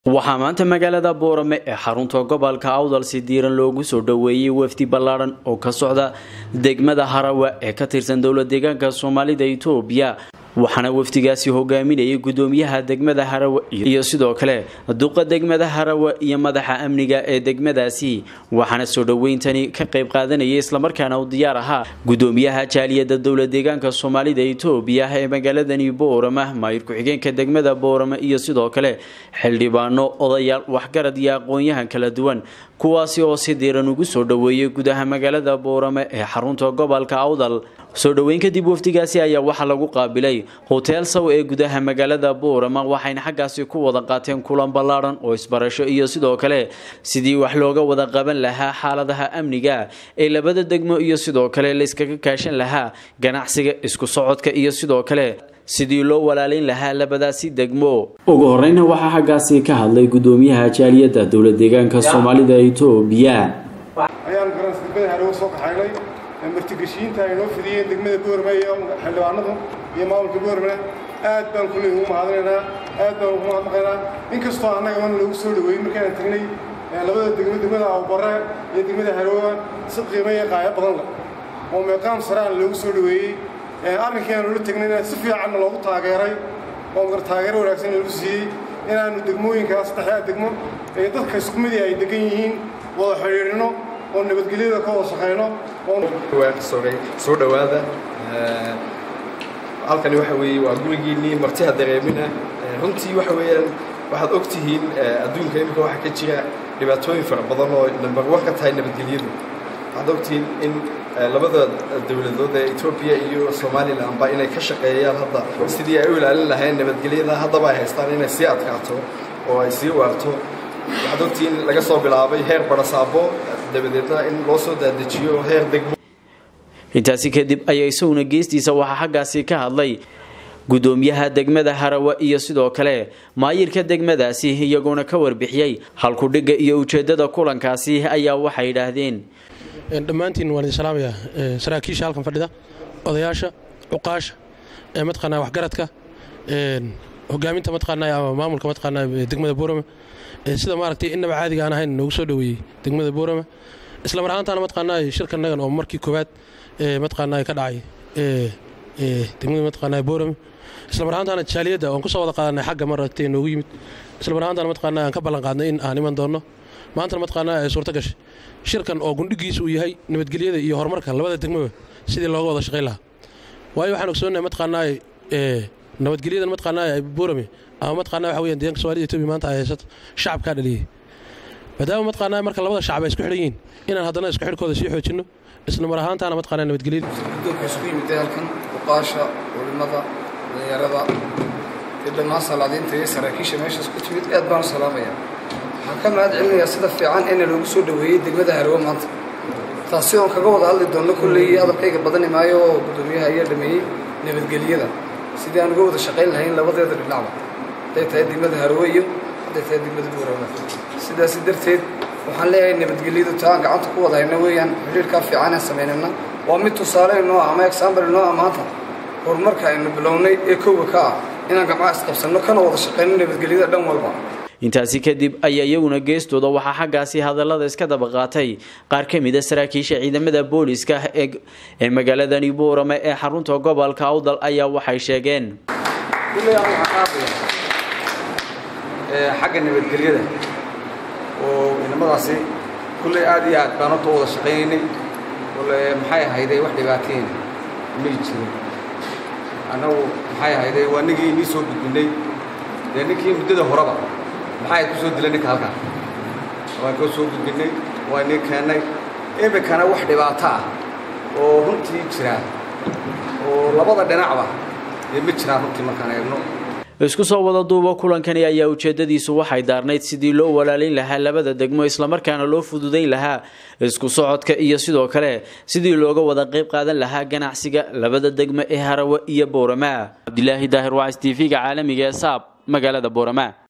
waxaa maanta magaalada boorame ee xarunta gobolka awdal si diiran loogu soo dhoweeyey wafdi ballaadhan oo ka socda degmada harawa ee ka tirsan dowla deegaanka soomaalida itoobiya waxaana wafdigaasi hogaaminayay gudoomiyaha degmada harawa iyo sidoo kale duqa degmada harawa iyo madaxa amniga ee degmadaasi waxaana soo dhoweyntani ka qayb qaadanayay islamarkaana u diyaar ahaa gudoomiyaha jaaliyada dowla deegaanka soomaalida itoobiya ee magaaladani boorama maayir ku-xigeenka degmada boorama iyo sidoo kale xildhibaano odayaal waxgarad iyo aqoon-yahan kala duwan kuwaasi oo si diiran ugu soo dhoweeyey gudaha magaalada boorame ee xarunta gobolka awdal soo dhoweyn kadib wafdigaasi ayaa waxaa lagu qaabilay hoteel saw ee gudaha magaalada boorama waxayna xaggaasi ku wada qaateen kulan ballaadhan oo isbarasho iyo sidoo kale sidii wax looga wada qaban lahaa xaaladaha amniga ee labada degmo iyo sidoo kale layskaga kaashan lahaa ganacsiga isku socodka iyo sidoo kale sidii loo walaalayn lahaa labadaasi degmo ugu horeyna waxaa xaggaasi ka hadlay gudoomiyaha jaaliyadda dowla deegaanka soomaalida itoobiya ayaan garan degmada harewo soo kaxaynay martigeshiinta ay noo fidiyeen degmada boorme iyo xildhibaanadu iyo maamulka boormena aad baan kuley ugu mahadinaynaa aad baan ugu mahadnaqaynaa inkastoo annaga mana lagu soo dhaweeyey markaan tagnay labada degmo degmada abubare iyo degmada harewoa si qiimo iyo qaayo badan leh oo meeqaam saraan loogu soo dhaweeyey arrinkii aan ula tegnayna si fiicanna loogu taageeray oo mar taageero wanaagsan lagu siiyey inaannu degmooyinkaas saddexdaa degmo ee dadka isku midii ay degan yihiin wada xidhiidhino oo nabadgelyada ka wada shaqayno soo dhowaada halkani waxa weeye waa gurigiinnii martiha dareemina runtii waxa weeyaan waxaad og tihiin adduunka imika waxaa ka jira dhibaatooyin fara badan oo nambar war ka tahay nabadgelyadu waxaad ogtihiin in labada dowladood ee etoobiya iyo somalilanba inay ka shaqeeyaan hadda sidii ay u ilaalin lahayn nabadgelyada haddaba ay haystaan inay sii adkaato oo ay sii waarto waxaad ogtihiin laga soo bilaabay heer barasaabo dabadeedna in loo soo daadejiyo heer degmo intaasi kadib ayaa isaguna geestiisa waxaa xaggaasi ka hadlay gudoomiyaha degmada harawa iyo sidoo kale maayirka degmadaasi iyagoona ka warbixiyey halkudhigga iyo ujeeddada kulankaasi ayaa waxay yidhaahdeen dhammaantiin waan idin salaamayaa saraakiisha halkan fadhida odayaasha cuqaasha mataqaanaa waxgaradka hogaaminta mataqaanaa ama maamulka mataqaanaa degmada boorama sida maaragtay innaba caadiga aan ahayn noogu soo dhoweeyey degmada boorama isla mar ahaantaana mataqaanaa shirkanagan oo markii koowaad mataqaanaa ka dhacay degmada mataqaanaa boorama isla mar ahaantaana jaaliyadda oon kusoo wada qaadanay xagga maaragtay noogu yimid isla mar ahaantaana mataqaanaa aan ka ballan qaadnay in aan iman doonno maantana mataqaanaa ay suurto gashay shirkan oo gundhigiisa uu yahay nabadgelyada iyo horumarka labada degmaba sidii looga wada shaqayn lahaa waayo waxaan ogsoonahay mataqaanaa nabadgelyadan mataqaanaa boorame ama mataqaanaa waxa weeyaan deegaanka soomaalida etoobiya maanta ay haysato shacabkaa dhaliyey maadaama mataqaanaa marka labada shacab ay isku xidhan yihiin inaan haddana isku xidhkooda sii xoojinno isla mar ahaantaana mataqaanaa nabadgelyada guddoonka isugu yimid halkan uqaasha culimmada dhalinyarada iyo dhammaan salaadiinta iyo saraakiisha meeshaas ku timid aad baan u salaamayaa waxaan ka mahad celinayaa sida fiican ina loogu soo dhoweeyey degmada harewo maanta taasi oon kaga wada hadli doonno kolley hadalkayga badani maayo oo guddoomiyaha ayaa dhameeyey nabadgelyada sidii aan uga wada shaqayn lahayn labadeeda dhinacba hadday tahay degmada harewo iyo hadday tahay degmada buurama sidaasi darteed waxaan leeyahay nabadgelyadu taa aan gacanta ku wada hayno weeyaan xidhiirkaa fiican aan samaynayna waa mid tusaale inoo ama examble inoo ah maanta horumarka aynu bilownay ee kowga ka ah inaan gacmaha isqabsanno kana wada shaqayno nabadgelyada dhan walba intaasi kadib ayaa iyaguna geestooda waxaa xaggaasi hadallada iska daba qaatay qaar ka mid a saraakiisha ciidamada booliska ee magaaladani boorame ee xarunta gobolka awdal ayaa waxay sheegeen xagga nabadgelyada oo inamadaasi kulley aad iyo aad baan horta wada shaqaynaynay maxay ahayday wax dhibaateen may jirin annagu maxay ahayday waa nigii inii soo gudbinay dee ninkii muddada horeba maxay ku soo dilay ninka halkan waan koo soo gudbinay waa inii keennay iminkana wax dhibaato ah oo runtii jira oo labada dhinacba dee ma jiraan runtii markaan eegno isku soo wada duubo kulankani ayaa ujeedadiisu waxay daarnayd sidii loo walaalayn lahaa labada degmo islamarkaana loo fududayn lahaa isku socodka iyo sidoo kale sidii looga wada qayb qaadan lahaa ganacsiga labada degmo ee harawe iyo boorama cabdilaahi daahir wacs t v-ga caalamiga ee saab magaalada boorama